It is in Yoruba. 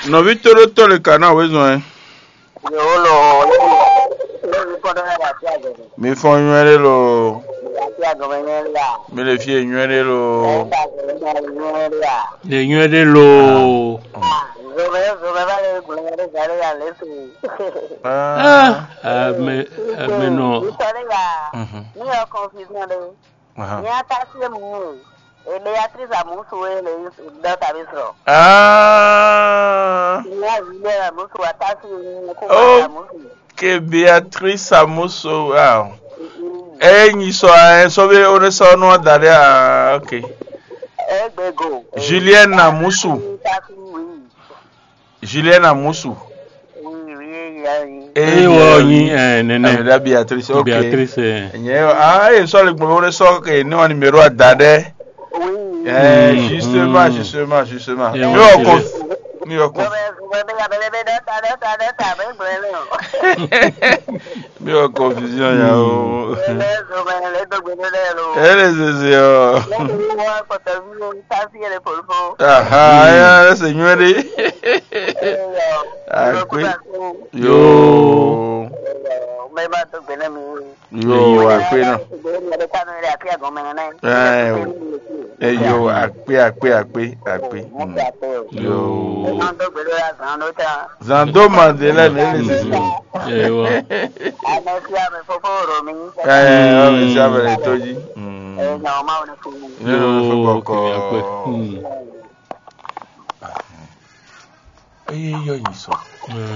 nɔvi to ɖo tɔ le ka na wo zɔn ye yòó lọ lórí kọ́dọ̀ náà àti àgọ̀mọ̀ mi fɔ nyuie ɖe lo àti àgọ̀mọ̀ yẹn rí à. mi le fie nyuie ɖe lo ẹ̀ka àgọ̀mọ̀ yẹn rí à. le nyuie ɖe loo zòmè zòmè bá lè gùn yẹn rí sáré yà lẹ́sìn. Ah, ame ame nɔ ìsọ̀rí yà Mhm. ní ọkàn fi sàn dé. Aha. ní atásí mu èdè atrice àmúṣu èlé dọ́tà mi sọ̀rọ̀. Ah, ní àwílé àmúṣu atásí kó Oh. wà àmúṣu. ke beatrice amuso ah enyi sɔ ɛ sɔ be o ne sɔ nua da ɖe ah ok ẹgbẹ́gò. Julienne Amusu. Tásí wí. julienne amusu wí wí yà yìí. eye wɔ nyi ɛ ɛnɛ nene da beatrice ok beatrice ɛ nye ah eye sɔ le gbɔ o ne sɔ ke ne wa numéro a da ɖe wí. ɛ Mm, justement mm. justement justement Yeah, mi one yɔ serious. kɔn mi yɔ kɔn Zòmè zòmè bí abẹ́lẹ́bẹ́ dọ́tà dọ́tà dọ́tà bẹ́ẹ̀ gbọ́dọ̀ lọ. mi yɔ confusion ya o Ẹlẹ́ zòmè lẹ́dọ̀gbẹ́dọ̀ lẹ́rọ. ele zeze ɔ Lẹ́yìn wọn pọ̀tọ̀ bí wọ́n tásí ẹ̀rẹ́ pòlùfọ́. aha aya ɛsɛ nyuie ɖe akpe yoo Mẹ́ bá tó gbẹ́nẹ́ mi. yoo akpe náà. Ẹ̀rẹ́ kánú ẹ̀rẹ́ àti àgọ́mọ̀ yẹn náà. Ẹ o. eyo akpe akpe akpe akpe Mo mm. fi àpẹ o. yo Wọ́n tó gbẹ́dọ̀ yà sàn ló tà. zando madeleine ele sisi eye wɔ Àmẹ́ fi àmì fọ́fọ́ rò mí. ẹ ọmọ isi abẹrẹ toji Ẹ̀yìn àwọn máa wọn fún mi. nínú fún yoo kọkọ kìnìún akpɛ Hmm. eye yọ yìí sọ. ɛ